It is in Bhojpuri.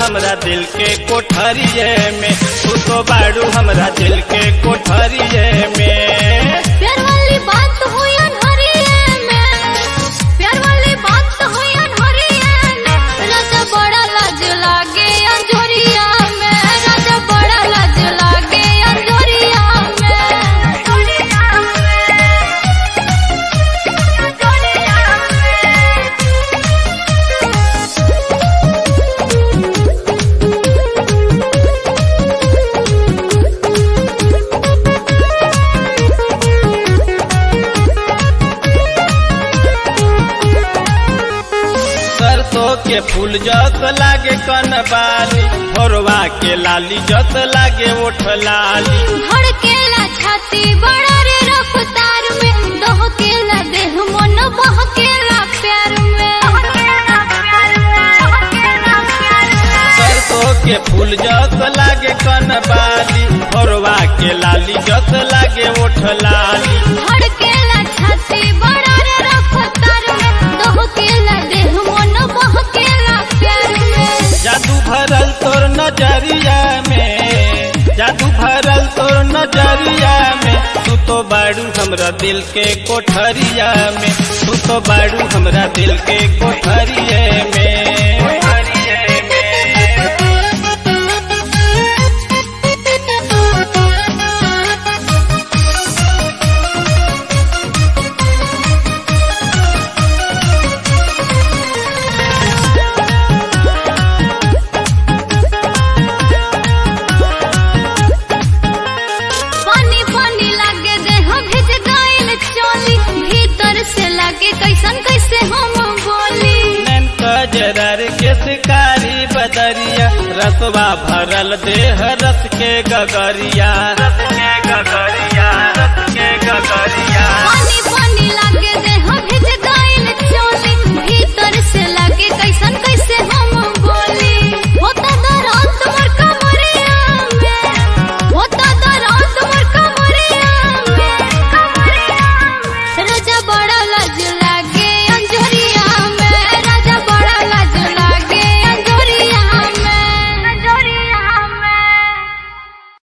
हमरा दिल के कोठरिए में तू तो बाड़ू हमरा दिल के कोठरिए में प्यार वाली बात तो हुई अनहरिए में प्यार वाली बात तो हुई अनहरिए में राजा बड़ा लाज लागे अंजोरिया में राजा बड़ा लाज लागे अंजोरिया में अंजोरिया में अंजोरिया सरसों के फूल जस लागे कनबाली भोरवा के लाली जस लागे ओठ लाली धड़केला छाती बड़ा रे रफ्तार में दहकेला देह मन बहकेला प्यार में सरसों के फूल जस लागे कनबाली भोरवा के लाली जस लागे ओठ लाली धड़केला छाती बड़ा रे रफ्तार में दहकेला देह मन बहकेला प्यार में जादू भरल तोर नजरिया में जादू भरल तोर नजरिया में तू तो बाड़ू हमरा दिल के कोठरिया में तू तो बाड़ू हमरा दिल के कोठरिए में कोठरिए में पानी पानी लागे देह भिज गइल चोली भीतर से लागे कैसन कैसे हम बोली नैन कजरर के शिकारी बदरिया रसवा भरल देह रस के गगरिया रस के गगरिया रस के गगरिया पानी पानी लागे